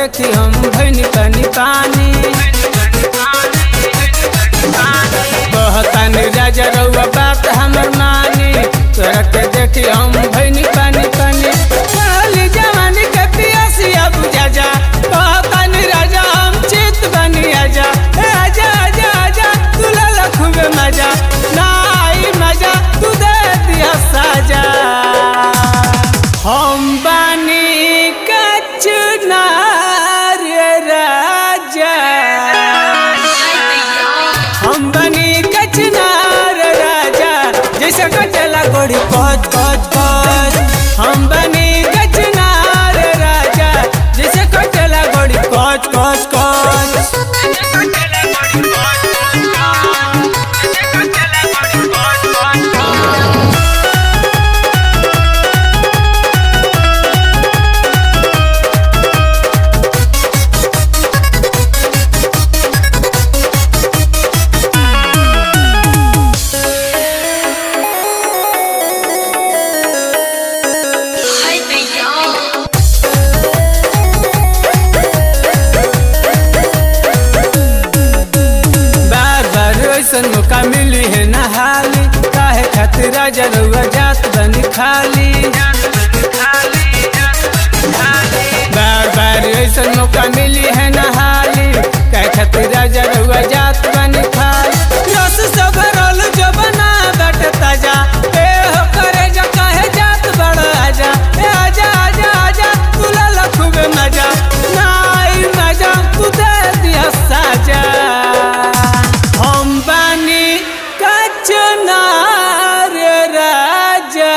देखी हम भैनी तनी पानी कहतानी राजा रउआ बात हमर मानी तोरा के देखी हम भैनी पानी पानी चढ़ली जवानी के पियसिया बुझा जा कहतानी राजा हम चित बनी आजा ए आजा आजा आजा तुला लखुबे मजा ना आई मजा तू दे दिया साजा हम बानी कचनार राजा हम बनी कचनार राजा जैसे कचला गोड़ी कच कच कच हम बनी कचनार राजा जैसे कचला गोड़ी कच कच कच Ay, bello. बार बार ऐसन मौका मिली है नहाली काहे खातिर राजा रउआ जात बनी खाली बार बार ऐसन मौका मिली है नहाली काहे खातिर राजा रउआ जात बनी खाली रस सब रोल जो बना बट ताजा ए हो करे जो काहे जात बड़ आजा ए आजा आजा आजा तुला लखुबे मजा ना आई मजा तू दे दिया साजा हम बानी कचनार राजा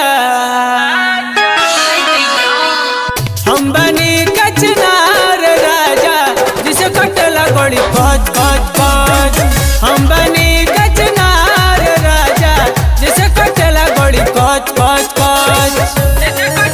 Ay, bello. हम बनी कचनार राजा जिसे कटला गोड़ी कच कच कच हम बनी कचनार राजा जिसे कटला गोड़ी कच कच कच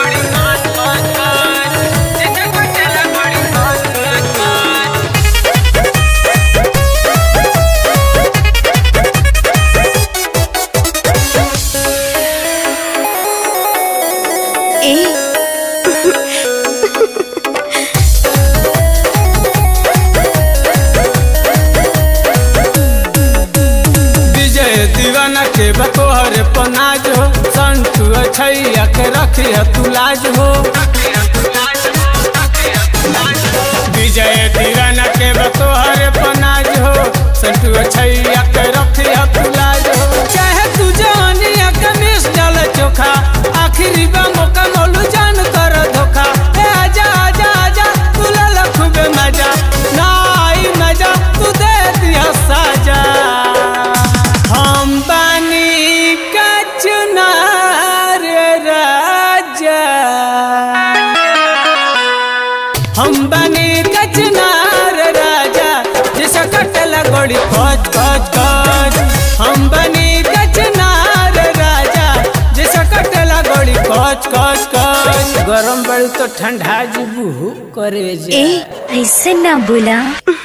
विजय दीवाना के बतोहर पनाज हो संतु छैया के रखी तू लाज हो विजय दीवाना के बतोहर पनाज हो संतु छैया के रखी तू लाज हो चाहे तू जवानिया के मिस डाल चोखा आखिरी बा मौका मोलू जान कर धोखा ए आजा आजा आजा तुला लखुबे मजा ना आई मजा तू दे दिया साजा हम बानी कचनार राजा हम बनी कचनार राजा जिसे कटला गोड़ी कच कच कच हम बनी कचनार राजा जिसे कटला गोड़ी कच कच कच गरम बड़ी तो ठंडा जीबू करे जा ए ऐसे ना बोला